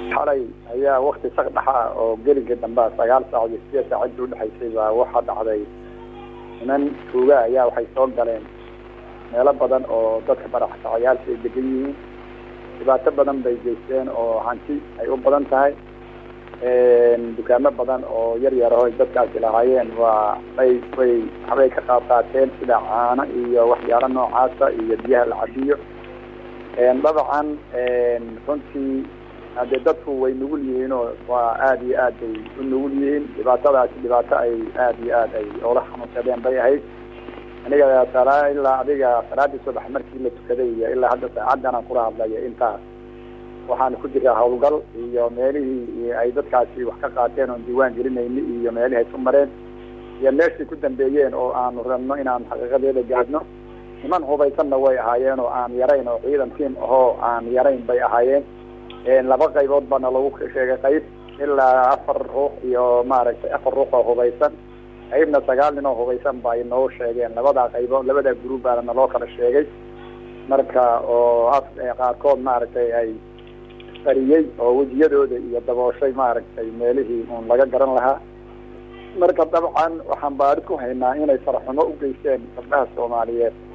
xalay ayaa wakti sak dhaxa oo geliga dambea sagaal saac iyo sideed saac inta udhexaysay baa waxaa dhacday niman tuuga ayaa waxay soo galeen meelo badan oo dadka baraxsacayaalka ay degan yihiin dhibaato badan bay geysteen oo hanti ay u badan tahay dukaamo badan oo yar yar oo dadkaasi lahaayeen waa ay way waxbay ka qaab qaateen sida caano iyo waxyaalo noocaasa iyo biyaha la cabiyo dabcan runtii hadee dadku way nugul yihiin oo waa aada iyo aad bay u nugul yihiin dhibaatadaasi dhibaato ay aada iyo aad ay oola xanuunsadeen bay ahayd aniga sala ilaa adiga salaadii subax markii la tukaday iyo ilaa hadda saacaddan aan kula hadlayo intaas waxaan ku jiraa hawlgal iyo meelihii ay dadkaasi wax ka qaateen oon diiwaan gelinayni iyo meelihii ay ku mareen iyo meeshii ku dambeeyeen oo aanu rabno inaan xaqiiqadeeda gaadhno niman hubaysanna way ahaayeen oo aan yarayn oo ciidan tiim ahoo aan yarayn bay ahaayeen laba qaybood baana lagu sheegay qayb ilaa afar ruux iyo maaragtay afar ruux oo hubaysan qaybna sagaal nin oo hubaysan ba ay noo sheegeen labadaa qaybood labadaa group baana naloo kala sheegay marka oo af qaarkood maaragtay ay qariyey oo wejiyadooda iyo dabooshay maaragtay meelihii uun laga garan lahaa marka dabcan waxaan baarid ku haynaa inay faraxumo u geysteen gabdhaha soomaaliyeed